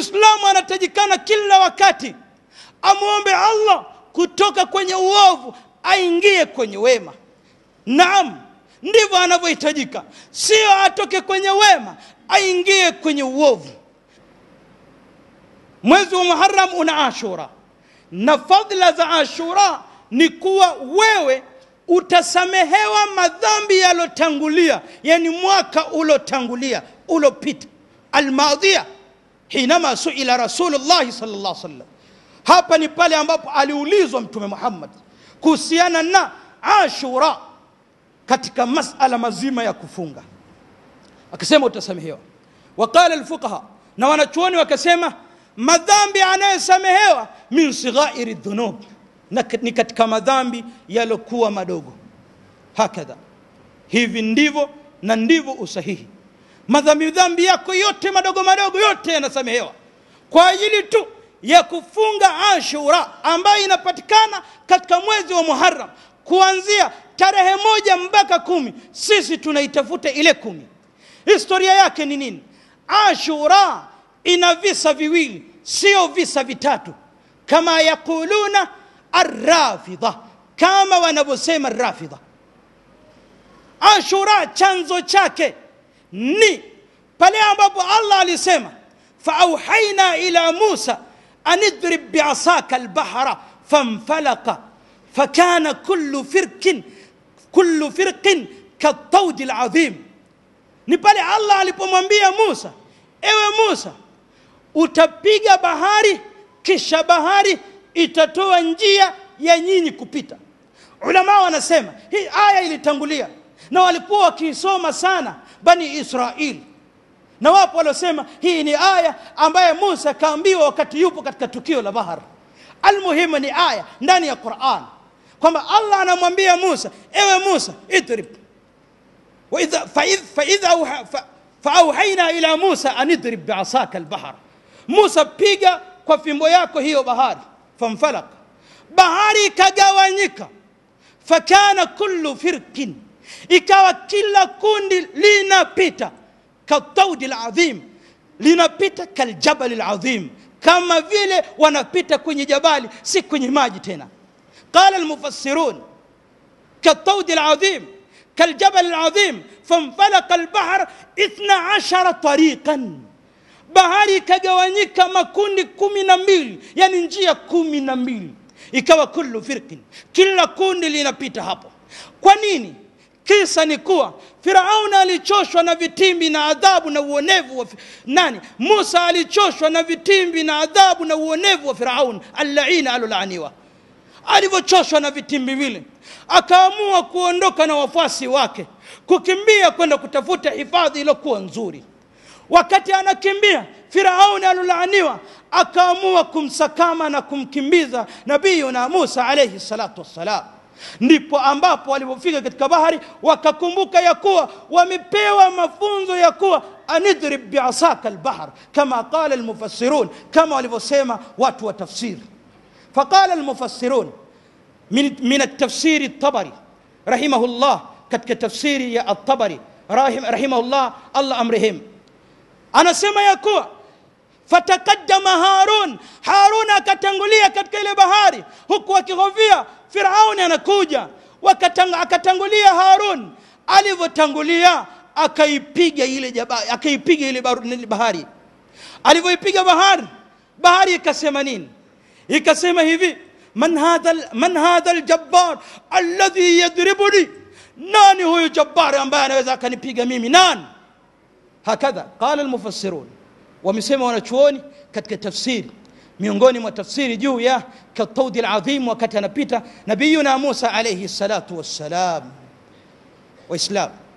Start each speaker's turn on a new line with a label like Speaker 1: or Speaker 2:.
Speaker 1: muislamu anatajikana kila wakati amwombe allah kutoka kwenye uovu aingie kwenye wema naam ndivyo anavyohitajika sio atoke kwenye wema aingie kwenye uovu mwezi wa muharam una ashura na fadhila za ashura ni kuwa wewe utasamehewa madhambi yalotangulia yani mwaka ulotangulia ulopita almadhia hinama suila rasulullahi sal llah sallam hapa ni pale ambapo aliulizwa mtume muhammad kuhusiana na ashura katika masala mazima ya kufunga akasema utasamehewa waqala alfuqaha na wanachuoni wakasema madhambi anayesamehewa min sighairi dhunub na ni katika madhambi yalokuwa madogo hakadha hivi ndivyo na ndivyo usahihi madhambi dhambi yako yote madogo madogo yote yanasamehewa kwa ajili tu ya kufunga ashura ambayo inapatikana katika mwezi wa muharam kuanzia tarehe moja mpaka kumi sisi tunaitafuta ile kumi historia yake ni nini ashura ina visa viwili sio visa vitatu kama yaquluna arrafidha kama wanavyosema rafidha ashura chanzo chake ni pale ambapo allah alisema faauhaina ila musa an idrib biasaka albahra fanfalaka fakana kullu firkin kullu firqin kaltaudi ladhim ni pale allah alipomwambia musa ewe musa utapiga bahari kisha bahari itatoa njia ya nyinyi kupita ulama wanasema hii aya ilitangulia na walikuwa wakiisoma sana bani israili na wapo waliosema hii ni aya ambaye musa akaambiwa wakati yupo katika tukio la bahar almuhimu ni aya ndani ya quran kwamba allah anamwambia musa ewe musa idrib وإذا فإذ فإذا أوحى فأوحينا إلى موسى أن اضرب بعصاك البحر موسى piga kwa fimbo yako hiyo bahari famfalaka bahari ikagawanyika fakana kullu firkin ikawa kila kundi linapita kataudi ladhim linapita kaljabali ladhim kama vile wanapita kwenye jabali si kwenye maji tena qala almufassirun kataudi ladhim كالجبل العظيم فانفلق البحر اثنا عشر طريقا bahari ikagawanyika makundi kumi na mbili yani njia kumi na mbili ikawa kullu firqin kila kundi linapita hapo kwa nini kisa ni kuwa firauna alichoshwa na vitimbi na adhabu na uonevu wa nani musa alichoshwa na vitimbi na adhabu na uonevu wa firaun allaina alolaaniwa alivyochoshwa na vitimbi vile akaamua kuondoka na wafuasi wake kukimbia kwenda kutafuta hifadhi iliyokuwa nzuri wakati anakimbia firauni alolaaniwa akaamua kumsakama na kumkimbiza nabiyuna musa alaihi salatu wassalam ndipo ambapo walipofika katika bahari wakakumbuka ya kuwa wamepewa mafunzo ya kuwa anidrib biasaka albahr kama qala almufassirun kama walivyosema watu wa tafsiri faqala almufassirun من من التفسير الطبري رحمه الله كتك تفسير يا الطبري رحم رحمه الله الله امرهم انا سما يكوى فتقدم هارون هارون akatangulia katika ile bahari huku akihofia firauni anakuja akatangulia harun alivyotangulia akaipiga ile jabali akaipiga ile bahari alivyoipiga bahari bahari ikasema nini ikasema hivi من هذا من هذا الجبار الذي يضربني nani huyu jabari ambaye anaweza akanipiga mimi nani hakadha qala almufassirun wamesema wanachuoni katika tafsiri miongoni mwa tafsiri juu ya kataudi aladhim wakati anapita nabiyuna musa alayhi salatu wassalam waislam